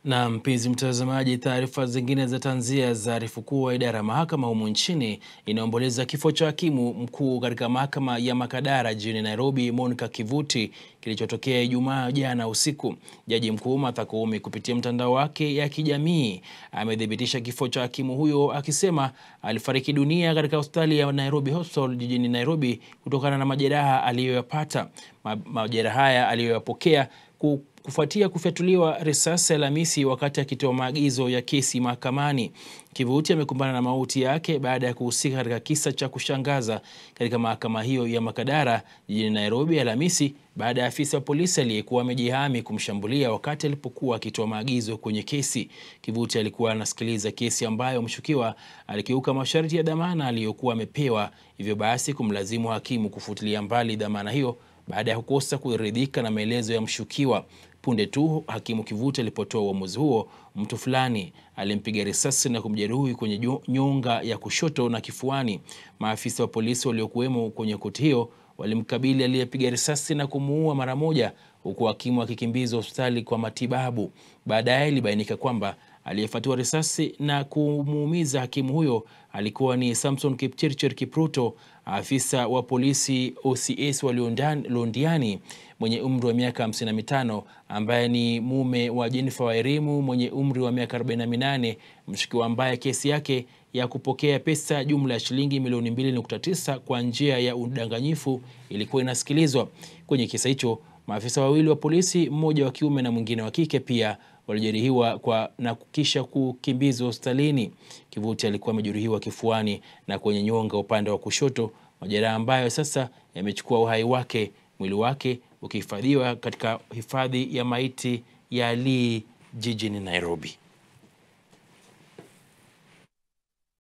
Na mpenzi mtazamaji, taarifa zingine za tanzia zaarifu kuwa idara ya mahakama humu nchini inaomboleza kifo cha hakimu mkuu katika mahakama ya Makadara jijini Nairobi, Monica Kivuti kilichotokea Ijumaa jana usiku. Jaji mkuu Martha Koome kupitia mtandao wake ya kijamii amethibitisha kifo cha hakimu huyo akisema alifariki dunia katika hospitali ya Nairobi Hospital jijini Nairobi kutokana na majeraha aliyoyapata. Majeraha haya aliyoyapokea kufuatia kufyatuliwa risasi Alhamisi wakati akitoa maagizo ya kesi mahakamani. Kivuti amekumbana na mauti yake baada ya kuhusika katika kisa cha kushangaza katika mahakama hiyo ya Makadara jijini Nairobi Alhamisi baada ya afisa wa polisi aliyekuwa amejihami kumshambulia wakati alipokuwa akitoa maagizo kwenye kesi. Kivuti alikuwa anasikiliza kesi ambayo mshukiwa alikiuka masharti ya dhamana aliyokuwa amepewa, hivyo basi kumlazimu hakimu kufutilia mbali dhamana hiyo baada ya kukosa kuridhika na maelezo ya mshukiwa. Punde tu hakimu Kivuti alipotoa uamuzi huo, mtu fulani alimpiga risasi na kumjeruhi kwenye nyonga ya kushoto na kifuani. Maafisa wa polisi waliokuwemo kwenye koti hiyo walimkabili aliyepiga risasi na kumuua mara moja, huku hakimu akikimbizwa hospitali kwa matibabu. Baadaye ilibainika kwamba aliyefyatua risasi na kumuumiza hakimu huyo alikuwa ni Samson Kipchirchir Kipruto, afisa wa polisi OCS wa Londiani mwenye umri wa miaka 55 ambaye ni mume wa Jennifer Wairimu mwenye umri wa miaka 48, mshukiwa ambaye kesi yake ya kupokea pesa jumla ya shilingi milioni 2.9 kwa njia ya udanganyifu ilikuwa inasikilizwa. Kwenye kisa hicho maafisa wawili wa polisi, mmoja wa kiume na mwingine wa kike, pia walijeruhiwa kwa na kisha kukimbizwa hospitalini. Kivuti alikuwa amejeruhiwa kifuani na kwenye nyonga upande wa kushoto, majeraha ambayo sasa yamechukua uhai wake, mwili wake ukihifadhiwa katika hifadhi ya maiti ya Lee jijini Nairobi.